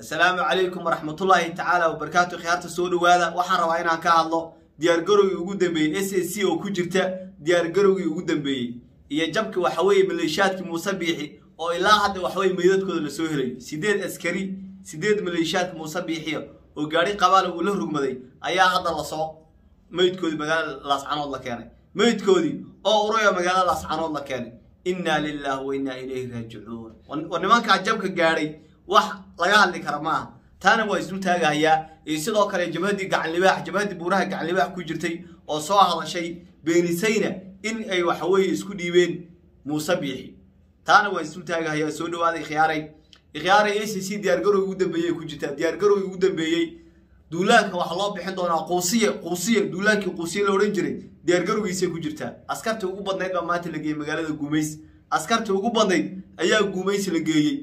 assalaamu calaykum waraxmatullaahi tacaala wabarakaatu khiyaarta soo dhowaada waxaan rabaa inaan ka hadlo diyaargarowgii ugu dambeeyey s a c oo ku jirta diyaargarowgii ugu dambeeyey iyo jabki waxaweeye maleeshiyaadkii muuse biixi oo ilaa hadda waxaweye meydadkooda lasoo helayo sideed askari sideed maleeshiyaadka muuse biixiya oo gaari qabaala uu la rugmaday ayaa hadda lasoo meydkoodii magaalada laascanood la keenay meydkoodii oo uraya magaalada laascanood la keenay innaa lilaahi wa innaa ilayhi raajicuun war nimankaa jabka gaadhay wax laga hadli kara ma aha taana waa isdul taagahayaa iyo sidoo kale jabhaddii gacanlibaax jabhaddii buuraha gacanlibaax ku jirtay oo soo hadashay beenisayna in ay waxaweeye isku dhiibeen muuse biixi taana waa isdul taagahayaa soo dhawaaday khiyaaray khiyaaray a c c diyaargarowgii ugu dambeeyey ku jirtaa diyaargarowgii ugu dambeeyey duulaanka waxaa loo bixin doonaa quusiye quusiye duulaankii quusiye la odhan jiray diyaargarowgiisay ku jirtaa askartii ugu badnayd baa maanta la geeyey magaalada guumays askartii ugu badnayd ayaa guumays la geeyey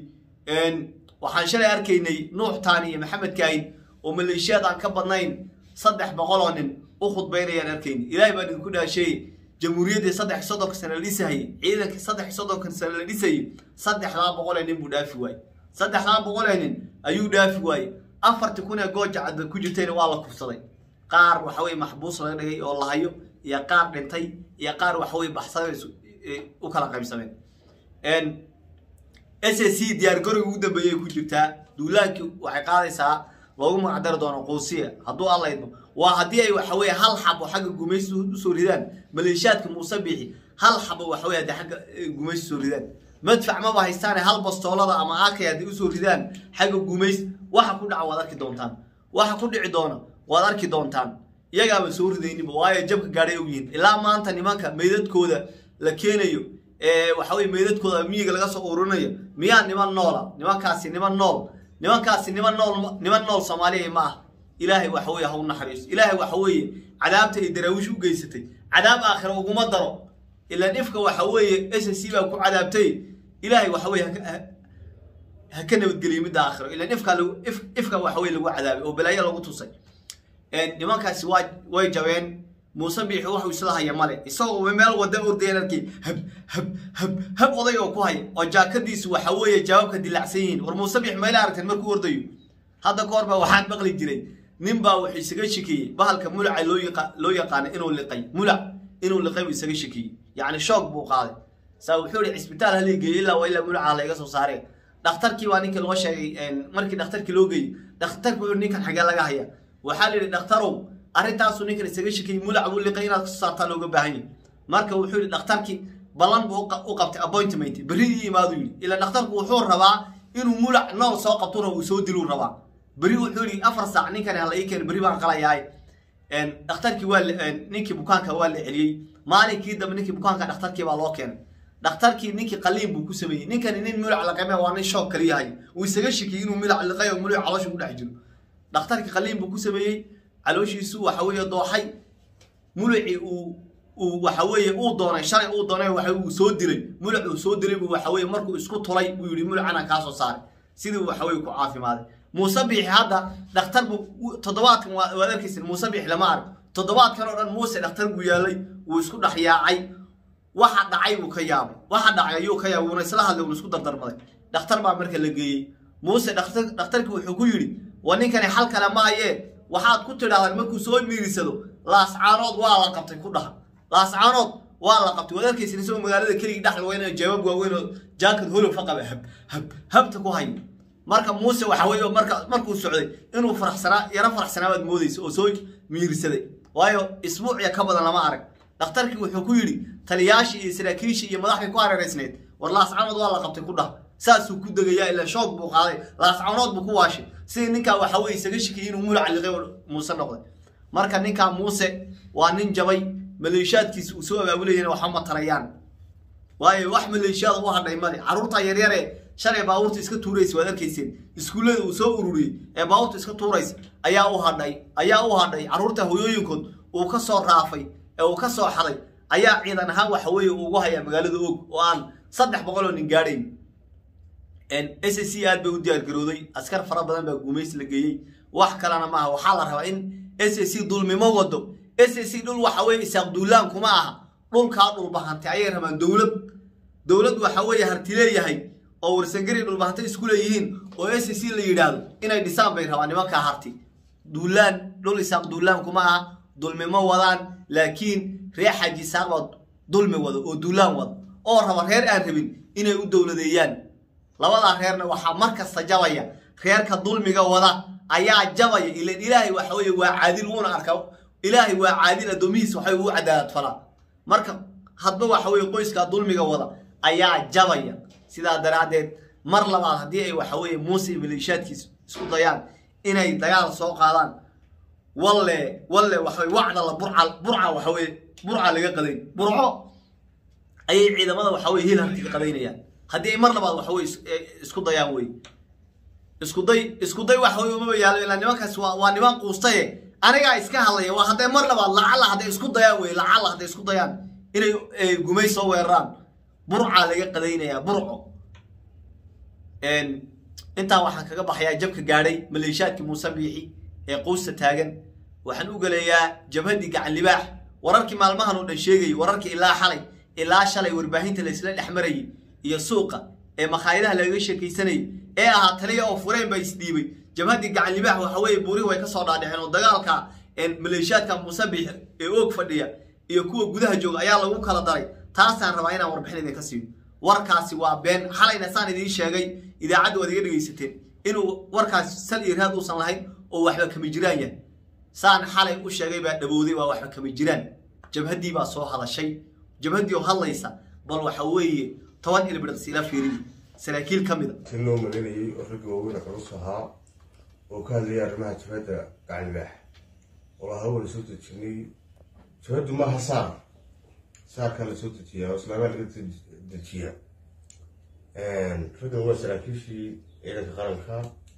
waxaan shalay arkaynay nuux taani iyo maxamed kaahin oo maleeshiyaad aan ka badnayn saddex boqol oo nin u khudbaynayaan arkaynay ilaahay baan idinku dhaasheeye jamhuuriyaddii saddex soddonka sane la dhisahayey ciidankii saddex soddonka sane la dhisayey saddexdaa boqolee nin buu dhaafi waaye saddexdaa boqolee nin ayuu dhaafi waaye afartii kun ee gooja cadba ku jirtayna waa la kufsaday qaar waxaweye maxbuus laga dhigay oo la hayo iyo qaar dhintay iyo qaar waxaweye baxsaday u kala qaybsameen s a c diyaargarowga ugu dambeeyay ku jirtaa duulaankii waxay qaadaysaa loogu magacdari doono quusiya hadduu allaydmo waa haddii ay waxaweye hal xabo xagga gumaysi usoo ridaan maleeshiyaadka muuse biixi hal xabo waxaweye haddii xagga gumaysi usoo ridaan madfac maba haystaane hal bastoolada ama aakay hadday usoo ridaan xagga gumays waxa ku dhaca waad arki doontaan waxa ku dhici doona waad arki doontaan iyagaaba soo ridayniba waayo jabka gaadhay og yihiin ilaa maanta nimanka meydadkooda la keenayo waxaweye meydadkooda miyiga laga soo ururinayo miyaa niman noola nimankaasi niman nool nimankaasi niman nool niman nool soomaaliya ma ah ilaahay waxaweye ha u naxariiso ilaahay waxaweeye cadaabta ay daraawiish u geysatay cadaab aakhira uguma daro ilaan ifka waxa weeye s c baa ku cadaabtay ilaahay waxaweye ha ka nabadgeliyo midda aakhiro ilaan ifka ifka waxaweye lagu cadaabay oo balaayo lagu tusay nimankaasi waa way jabeen muuse biixi waxuu isla haya male isagoo meel wada ordayan arkay hab hab hab hab oday oo ku haya oo jaakadiisu waxa weeye jawaabka dilacsan yihiin war muuse biix mayla aragteen markuu ordayo hadda ka hor baa waxaan maqli jiray nin baa wuxuu isaga shikiyey bahalka mulaca loo yaqaana inuu liqay mulac inuu liqay buu isaga shikiyey yacni shoog buu qaaday saa wuxuu ihi cisbitaal halii geeyey illaa waa ilaa mulaca layga soo saareen dhakhtarkii baa ninkii loo sheegay markii dhakhtarkii loo geeyey dhakhtarki wuxuu ninkan xagee laga haya waxaa la yidhi dhakhtarow arrintaasu ninkan isaga shikiyey mulac buu liqay inaad kasoo saartaa looga baahan yahy marka wuxuu yidhi dhakhtarkii ballan buu u qabtay appointment berri ii imaadu yidhi ilaa dhakhtarku wuxuu rabaa inuu mulac nool soo qabtuna uu soo diluu rabaa berri wuxuu yidhi afar saac ninkani hala ii keeno berri baan qalayaay dhakhtarkii waa ninkii bukaanka waa la celiyey maalinkii dambe ninkii bukaanka dhakhtarkii baa loo keenay dhakhtarkii ninkii qaliin buu ku sameeyey ninkani nin mulac laqame waa nin shoog kaliyahay uu isaga shikiyey inuu mulac liqay oo mulac caloosha ku dhex jiro dhakhtarkii qaliin buu ku sameeyey calooshiisu waxa weeye dooxay mulacii uu uu waxa weeye uu doonay shalay uu doonay waxa uu soo dilay mulac uu soo dilay buu waxa weeye markuu isku tulay buu yidhi mulacana kaa soo saaray sidii waxa weeye ku caafimaaday muuse biixi hadda dhakhtar buu toddobaadkan waad arkaysin muuse biixi lama arag toddobaadkan oo dhan muuse dhakhtar buu yaalay wuu isku dhex yaacay waxa dhacay buu ka yaabay waxa dhacay ayuu ka yaabay wuuna isla hadlay wuuna isku dardarmaday dhakhtar baa marka la geeyey muuse dhakhtarkii wuxuu ku yidhi waa ninkani xal kale maayee waxaad ku tidhahdaan markuu soo miirisado laascaanood waa la qabtay ku dhaha laascaanood waa la qabtay waad arkaysin isagoo magaalada keligii dhex laweynayo jawaab waaweyn oo jaakad holofa qaba hab hab habta ku hayo marka muuse waxa weye marka markuu socday inuu faraxsanaa yaro faraxsanaa baad moodaysa oo soo miirsaday waayo isbuuciya ka badan lama arag dhakhtarkii wuxuu ku yidhi taliyaashii iyo saraakiishii iyo madaxdii ku hareeraysneed war laascaanood waa la qabtay ku dhaha saasuu ku degayaa ilaa shoog buu qaaday laascanood buu ku waashay sidii ninkaa waxa weye isaga shikiyay inuu mulac liqay muuse noqday marka ninkaa muuse waa nin jabay maleeshiyaadkiisa uu soo abaabulayana waxba ma tarayaan waayo wax maleeshiyaada u hadhay male carruurta yaryare shalay baabuurta iska tuuraysa waad arkayseen iskuullada uu soo ururiyey ee baabuurta iska tuuraysa ayaa u hadhay ayaa u hadhay carruurta hoyooyinkood uu ka soo raafay ee uu ka soo xaday ayaa ciidan ahaan waxa weeye ugu hayaa magaalada og oo aan saddex boqol oo nin gaadhayn s c aad bay u diyaargarooday askar fara badan baa guumays la geeyey wax kalena maaha waxaa la rabaa in s c dulmimo wado s c dhul waxa weye isaaq duulaan kuma aha dhulkaa dhulbahantay ayay rabaan dowlad dowlad waxa weeye harti leeyahay oo warsangari dhulbahantay isku leeyihiin oo s c la yidhaahdo inay dhisaan bay rabaan nimankaa harti duulaan dhul isaaq duulaan kuma aha dulmi ma wadaan laakiin reer xaaji isaaq baa dulmi wada oo duulaan wada oo raba reer aan rabin inay u dowladeeyaan labadaa reerna waxaa mar kasta jabaya reerka dulmiga wada ayaa jabaya ilan ilaahay waxa weye waa caadil wuuna arka ilaahay waa caadil addoomihiis waxa uu cadaalad falaa marka hadba waxa weye qoyskaa dulmiga wada ayaa jabaya sidaa daraaddeed mar labaad haddii ay waxa weye muuse iyo maleeshiyaadkiis isku dayaan inay dagaal soo qaadaan walle walle waxa weye wacdala burca burca waxa weye burca laga qadayn burco ayay ciidamada waxa weye hil hartiga qadaynayaan haddii ay mar labaad waxa weye isku dayaan wey isku day isku day waxa weye umaba yaalo ilaa nimankaas waa waa niman quustaye anigaa iska hadlaya waa hadday mar labaad lacala hadday isku dayaan wey lacala hadday isku dayaan inay gumay soo weeraraan burca laga qadaynayaa burco intaa waxaan kaga baxayaa jabka gaadhay maleeshiyaadkii muuse biixi ee quusta taagan waxaan u galeeyaa jabhaddii gacan libaax wararkii maalmahan oo dhan sheegayay wararkii ilaa xalay ilaa shalay warbaahinta laysla dhex marayay iyo suuqa ee makhaayadaha lagaga sheekaysanayay ee ahaa taliya oo fureen baa isdhiibay jabhaddii gacan libaax waxa weeye buurihi way ka soo dhaadhiceen oo dagaalka maleeshiyaadka muuse biixi ee oog fadhiya iyo kuwa gudaha jooga ayaa lagu kala daray taasaan rabaa inaan warbixin idinka siiyo warkaasi waa been xalayna saan idiin sheegay idaacadda waad iga dhegaysateen inuu warkaasi sal iyo raad uusan lahayn oo waxba kama jiraan yahay saan xalay u sheegay baa dhabowday waa waxba kama jiraan jabhaddii baa soo hadashay jabhaddii oo hadlaysa bal waxa weeye toban ilbidhaqsi ila fiiriye saraakiil ka mida tin loo malinayay oo ragga waaweyn culus ahaa oo ka hadlayay arrimaha jabhadda gacanlibaax oo lahaa wala soo dejinay jabhaddu maaha saar saarkaa la soo dejiyaa oo islaamaa laga dejiyaa raggan waa saraakiishii ciidanka qaranka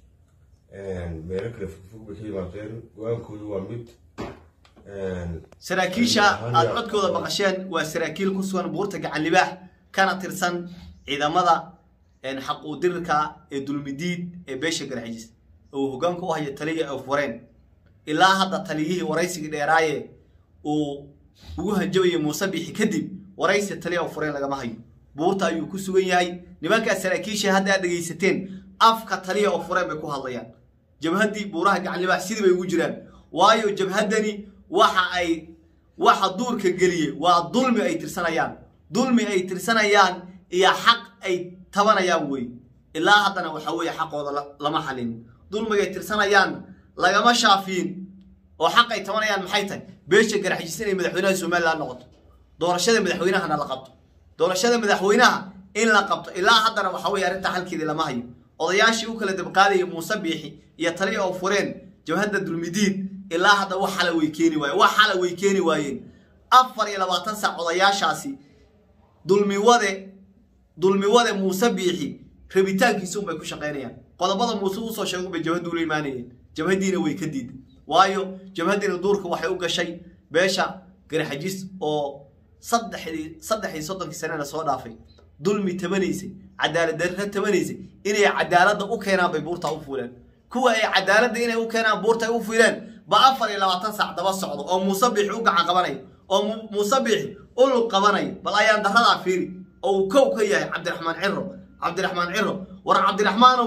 meelo kale fogfog bay ka yimaadeen go-aankoodu waa mid saraakiisha aad codkooda maqasheen waa saraakiil ku sugan buurta gacan libaax kana tirsan ciidamada xaquudirirka ee dulmidiid ee beesha garxijis uu hogaanka u haya taliya ee fureen ilaa hadda taliyihii waraysigii dheeraaye uu ugu hanjabayay muuse bixi kadib waraysi taliya oo fureen lagama hayo buurta ayuu ku sugan yahay nimankaa saraakiisha hadda aad dhegaysateen afka taliya oo fureen bay ku hadlayaan jabhaddii buuraha gacanlibaax sidii bay ugu jiraan waayo jabhaddani waxa ay waxa duurka geliyey waa dulmi ay tirsanayaan dulmi ay tirsanayaan iyo xaq ay tabanayaan wey ilaa haddana waxa weeye xaqooda lama xalin dulmigay tirsanayaan lagama shaafiyin oo xaq ay tabanayaan maxay tahay beesha garaxjis inay madaxweynaha somalilan noqoto doorashada madaxweynahana la qabto doorashada madaxweynaha in la qabto ilaa haddana waxa weye arrintaa xalkeedii lama hayo odayaashii u kala dabqaadayay muuse biixi iyo taliya oo fureen jabhadda dulmidiid ilaa hadda wax xala way keeni waayeen wax xala way keeni waayeen afar iyo labaatan saac odayaashaasi dulmiwade dulmiwade muuse biixi rabitaankiisa unbay ku shaqaynayaan qodobada muuse usoo sheega unbay jabhadda ula imaanayeen jabhaddiina way ka diiday waayo jabhaddiina duurka waxay u gashay beesha garaxajis oo saddexdii saddexdii soddonkii sanena soo dhaafay dulmi tabanaysay cadaalad darra tabanaysay inay cadaaladda u keenaan bay buurtaa u fuuleen kuwa ay cadaaladda inay u keenaan buurta ay u fuuleen ba afar iyo labaatan saac daba socdo oo muuse biixi u gacan qabanaya oo muuse biixi u lug qabanaya bal ayaan darradaa fiiri oo uu kow ka yahay cabdiraxmaan ciro cabdiraxmaan ciro war cabdiraxmaanow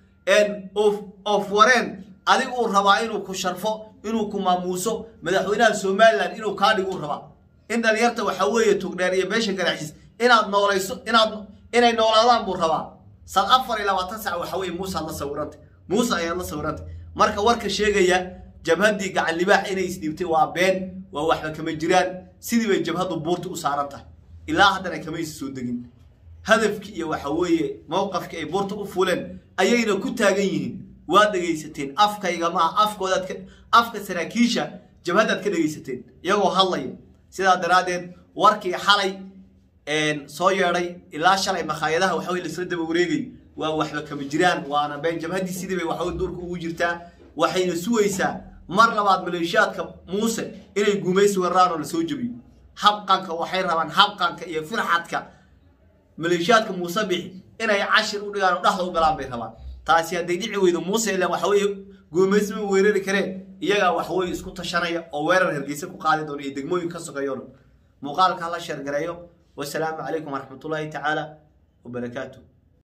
of wareen adigu uu rabaa inuu ku sharfo inuu ku maamuuso madaxweynaha somalilan inuu kaa dhiguu rabaa in dhalinyarta waxa weeye tugdheer iyo beesha garaxis inaad noolayso inaad inay noolaadaan buu rabaa sad afar iyo labaatan sac waxa weye muuse aad la sawirantay muuse ayaad la sawirantay marka warka sheegaya jabhaddii gacan libaax inay isdhiibtay waa been waa waxba kama jiraan sidii bay jabhaddu buurta u saaran tahay ilaa haddana kamaysa soo degin hadafkii iyo waxa weeye mowqafkii ay buurta u fuleen ayayna ku taagan yihiin waad dhegaysateen afkayga maaha afkoodaad ka afka saraakiisha jabhaddaad ka dhegaysateen iyagoo hadlaya sidaa daraaddeed warkii xalay soo yeedhay ilaa shalay makhaayadaha waxa weye laisla daba wareegay waa waxba kama jiraan waana been jabhaddii sidii bay waxaweye duurka ugu jirtaa waxayna sugaysaa mar labaad maleeshiyaadka muuse inay guumaysi weeraraan oo lasoo jebiyo habqanka waxay rabaan habqanka iyo firxadka maleeshiyaadka muuse bixi inay cashir u dhigaan oo dhexda u galaan bay rabaan taasi hadday dhici weydo muuse ilan waxa weeye guumaysi ma weerari kareen iyagaa waxaweye isku tashanaya oo weerar hargeysa ku qaadi doona iyo degmooyin ka sokeeyo dhan muuqaalka hala sheergareeyo wasalaamu calaykum waraxmatullaahi tacaala wabarakaatu